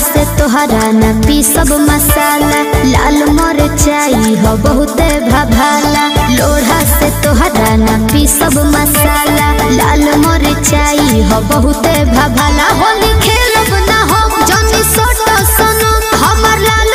से तोहरा न पी सब मसाला लाल मरचाई हो बहुते भभाला लोढ़ा से तोहरा न पी सब मसाला लाल मरचाई हो बहुते भभाला होली खेलब ना हो जनी सोट सनो हमर लाल